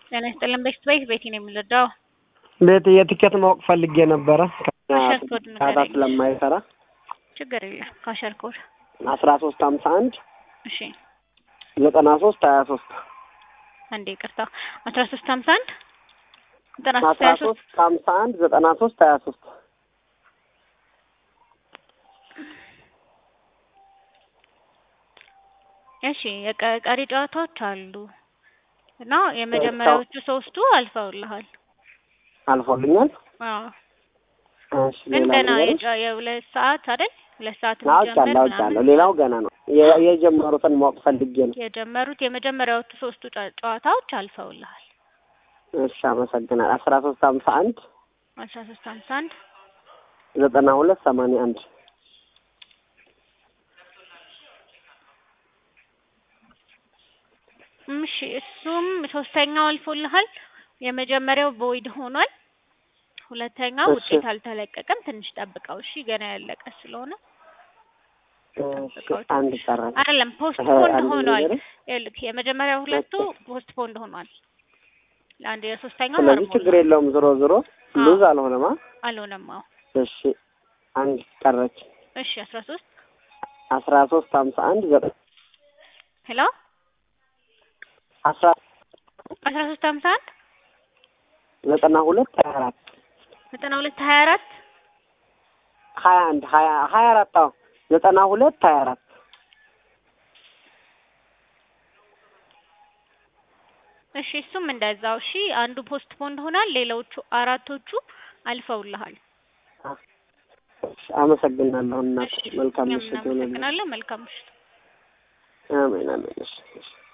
ጤና ይስጥልን። ቤት ቤት ቤቲ ነው የሚረዳው። ቤት የትኬት ማወቅ ፈልጌ ነበረ ካሸር ኮድ ዳታ ንገረኝ። ስለማይሰራ ችግር የለም። ካሸር ኮድ አስራ ሶስት ሀምሳ አንድ እሺ፣ ዘጠና ሶስት ሀያ ሶስት አንዴ ይቅርታ። አስራ ሶስት ሀምሳ አንድ ዘጠና ሶስት አስራ ሀያ ሶስት ሶስት ሀምሳ አንድ ዘጠና ሶስት ሀያ ሶስት እሺ የቀ- ቀሪ ጨዋታዎች አሉ እና የመጀመሪያዎቹ ሶስቱ አልፈውልሃል። አልፎልኛል። አዎ እሺ ግን ሌላ ገና ነገር የጨ- የሁለት ሰዓት አይደል? ሁለት ሰዓት አውቃለሁ የሚጀምር አውቃለሁ። ምናምን ሌላው ገና ነው። የ- የጀመሩትን ማወቅ ፈልጌ ነው። የጀመሩት የመጀመሪያዎቹ ሶስቱ ጨ- ጨዋታዎች አልፈውልሃል። እሺ አመሰግናል። አስራ ሶስት ሀምሳ አንድ አስራ ሶስት ሀምሳ አንድ ዘጠና ሁለት ሰማንያ አንድ እሺ እሱም ሶስተኛው አልፎልሃል። የመጀመሪያው ቦይድ ሆኗል። ሁለተኛው እሺ። ውጤት አልተለቀቀም። ትንሽ ጠብቀው እሺ፣ ገና ያለቀ ስለሆነ እሺ አንድ ቀረ። አይደለም ፖስት እህ፣ ፖንድ አንድ ሆኗል። ነገር ይኸውልህ የመጀመሪያው ሁለቱ ፖስት ፖንድ ሆኗል። ለአንድ የሶስተኛው ስለዚህ አርሞላል። ችግር የለውም። ዞሮ ዞሮ አዎ። ሉዝ አልሆነማ። አልሆነም። አዎ እሺ አንድ ቀረች። እሺ አስራ ሶስት አስራ ሶስት ሀምሳ አንድ ዘጠ ሄሎ አስራ አስራ ሶስት ሀምሳ አንድ ዘጠና ሁለት ሀያ አራት ዘጠና ሁለት ሀያ አራት ሀያ አንድ ሀያ ሀያ አራት አዎ ዘጠና ሁለት ሀያ አራት እሺ እሱም እንደዛው እሺ። አንዱ ፖስት ፖንድ ሆኗል። ሌሎቹ አራቶቹ አልፈውልሃል። እሺ፣ አመሰግናለሁ እናት። እሺ መልካም እኛም ምሽት ይሆንልኝ። እናመሰግናለን። መልካም ምሽት። አሜን አሜን። እሺ እሺ።